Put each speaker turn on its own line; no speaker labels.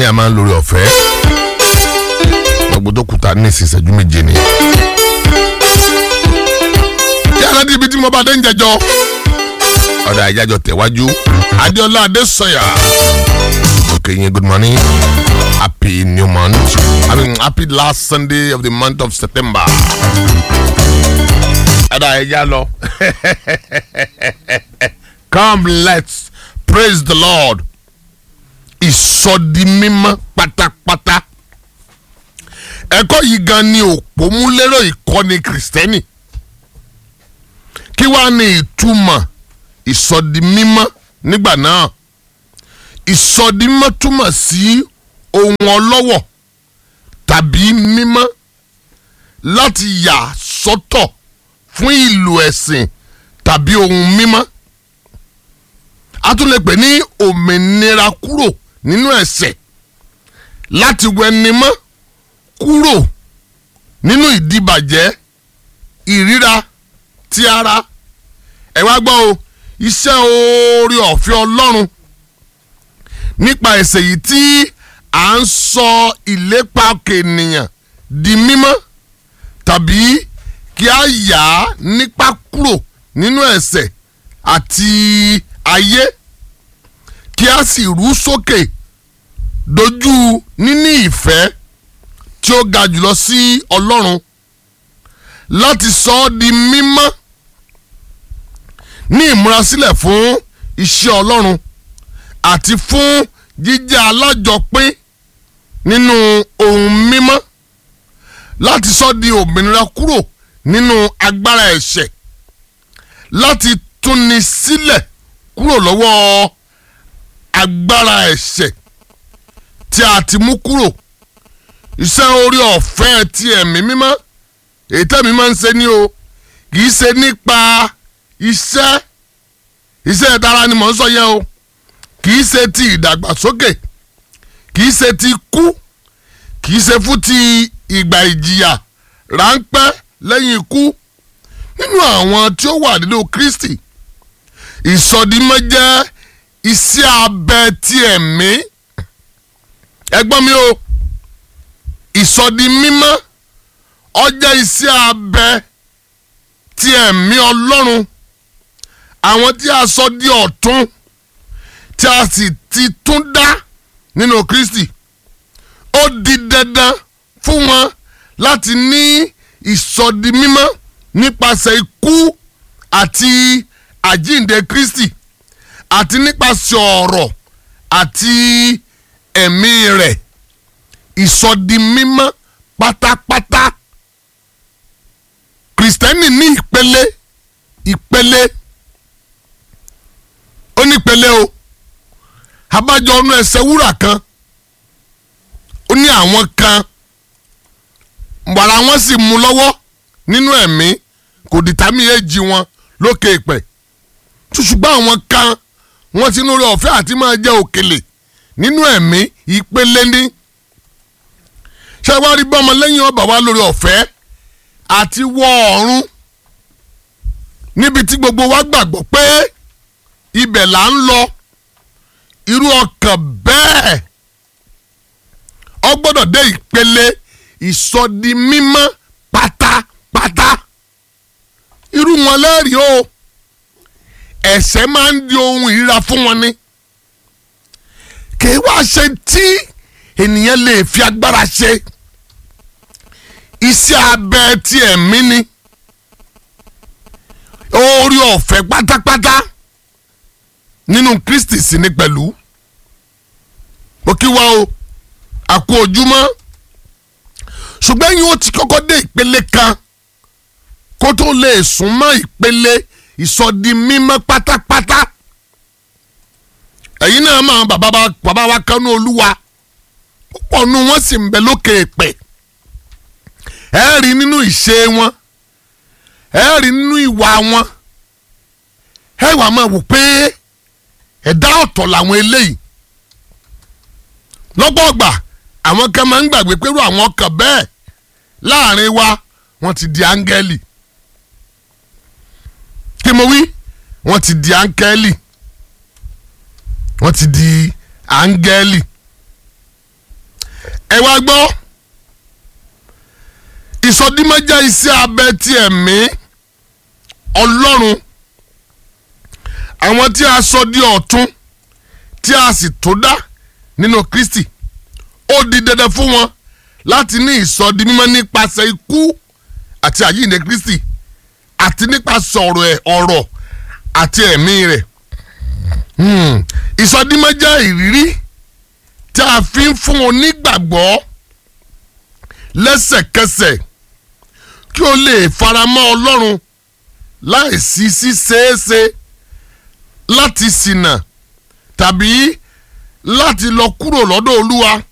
a máa ń lórí ọ̀fẹ́ gbogbo tó kùtà ní ìsinsẹ́jú méje ni. yàrá di ibi tí mo bá dé ń jẹjọ ọ̀dà ìjájọ tẹ̀wájú adéọlá adésọyà okay yín good morning happy new month i mean happy last sunday of the month of september ọ̀dà ìjà lọ come let's praise the lord ìsọdimímọ́ pátápátá ẹ̀kọ́ yìí gan ni òpómúlérò ìkọ́ni kìrìsìtẹ́nì kí wàá ní ìtumọ̀ ìsọdimímọ́ nígbà náà ìsọdimímọ́ túmọ̀ sí ohun ọlọ́wọ̀ tàbí mímọ́ láti yà sọ́tọ̀ fún ìlò ẹ̀sìn tàbí ohun mímọ́ a tún lè pè ní òmìnira kúrò nínú ẹ̀ṣẹ̀ láti wẹnimọ́ kúrò nínú ìdíbàjẹ́ ìríra ti ara ẹ wá gbọ́ o iṣẹ́ oore ọ̀fẹ́ ọlọ́run nípa ẹ̀ṣẹ̀ yìí tí à ń sọ ìlépa òkè ènìyàn di mímọ́ tàbí kí a yà á nípa kúrò nínú ẹ̀ṣẹ̀ àti ayé kí a sì rú sókè dojú níní ìfẹ́ tí ó ga jùlọ sí ọlọ́run láti sọ ọ́ di mímọ́ ní ìmúrasílẹ̀ fún iṣẹ́ ọlọ́run àti fún jíjẹ́ alájọpín nínú ohun mímọ́ láti sọ di òmìnira kúrò nínú agbára ẹ̀ṣẹ̀ láti túni sílẹ̀ kúrò lọ́wọ́ agbára ẹ̀ṣẹ̀ tí a ti mú kúrò iṣẹ́ orí ọ̀fẹ́ ti ẹ̀mí mímọ́ èyí tẹ́mi máa ń ṣe ní o kì í ṣe nípa iṣẹ́ iṣẹ́ ìtara ni mò ń sọ yẹn o kì í ṣe ti ìdàgbàsókè kì í ṣe ti kú kì í ṣe fún ti ìgbà ìjìyà ráńpẹ́ lẹ́yìn ikú nínú àwọn tí ó wà nínú Kristi ìsọdimọ́ jẹ́ iṣẹ́ abẹ ti ẹ̀mí ẹgbọ́n mi o ìsọdimímọ́ ó jẹ́ iṣẹ́ abẹ ti ẹ̀mí Ọlọ́run àwọn tí a sọ di ọ̀tún tí a sì ti tún dá nínú Kristi ó di dandan fún wọn láti ní ìsọdimímọ́ nípasẹ̀ ikú àti àjíǹde Kristi àti nípasẹ̀ ọ̀rọ̀ àti ẹ̀mí rẹ̀ ìsọdimímọ́ pátápátá kìrìsìtẹ́nì ní ìpele ìpele ó ní ìpele o abájọ ọ̀nà ẹsẹ̀ wúrà kan ó ní àwọn kan wàrà wọn sì mú lọ́wọ́ nínú ẹ̀mí kò dìtámì èjì wọn lókè ìpẹ́ ṣùgbọ́n àwọn kan wọ́n ti núrẹ́ ọ̀fẹ́ àti máa jẹ́ òkèlè nínú ẹ̀mí ìpele ní ṣé wàá rí bọ́mọ lẹ́yìn ọba wa lórí ọ̀fẹ́ àti wọ ọ̀run níbi tí gbogbo wa gbàgbọ́ pé ibẹ̀ là ń lọ irú ọkàn bẹ́ẹ̀ ọ gbọ́dọ̀ dé ìpele ìsọdimímọ́ pátápátá irú wọn lẹ́rìí o ẹ̀ṣẹ̀ máa ń di ohun ìríra fún wọn ni kì í wá ṣe tí ènìyàn lè fi agbára ṣe iṣẹ́ abẹ ti ẹ̀mí ni orí ọ̀fẹ́ pátápátá nínú Kristi sì ni pẹ̀lú ó kí wá o àkó ojúmọ́ ṣùgbọ́n yín ó ti kọ́kọ́ dé ìpele kan kó tó lè sún mọ́ ìpele ìsọdi mímọ́ pátápátá ẹ̀yin náà máa bàbá wa bàbá wa kanú olúwa púpọ̀ nu wọ́n sì ń bẹ lókè èpè ẹ rí nínú ìṣe wọn ẹ rí nínú ìwà wọn ẹ wàá máa wò pé ẹ̀dá ọ̀tọ̀ làwọn eléyìí lọ́pọ̀ ọgbà àwọn kan máa ń gbàgbé pẹ̀lú àwọn ọkàn bẹ́ẹ̀ láàrin wa wọ́n ti di áńgẹ́lì kí mo wí wọ́n ti di áńgẹ́lì wọ́n ti di áńgẹ́lì ẹ wá gbọ́ ìsọdímọ́ jẹ́ iṣẹ́ abẹ ti ẹ̀mí ọlọ́run àwọn tí a sọ di ọ̀tun tí a sì tó dá nínú Kristi ó di dandan fún wọn láti ní ìsọdi mímọ́ nípasẹ̀ ikú àti àjíǹde Kristi àti nípasẹ̀ ọ̀rọ̀ ẹ̀ ọ̀rọ̀ àti ẹ̀mí rẹ̀ ìsọdímọ́ jẹ́ ìrírí tí a fi ń fún onígbàgbọ́ lẹ́sẹ̀kẹsẹ̀ kí o lè faramọ́ Ọlọ́run láìsí ṣíṣeéṣe láti ṣìnà tàbí láti lọ kúrò lọ́dọ̀ Olúwa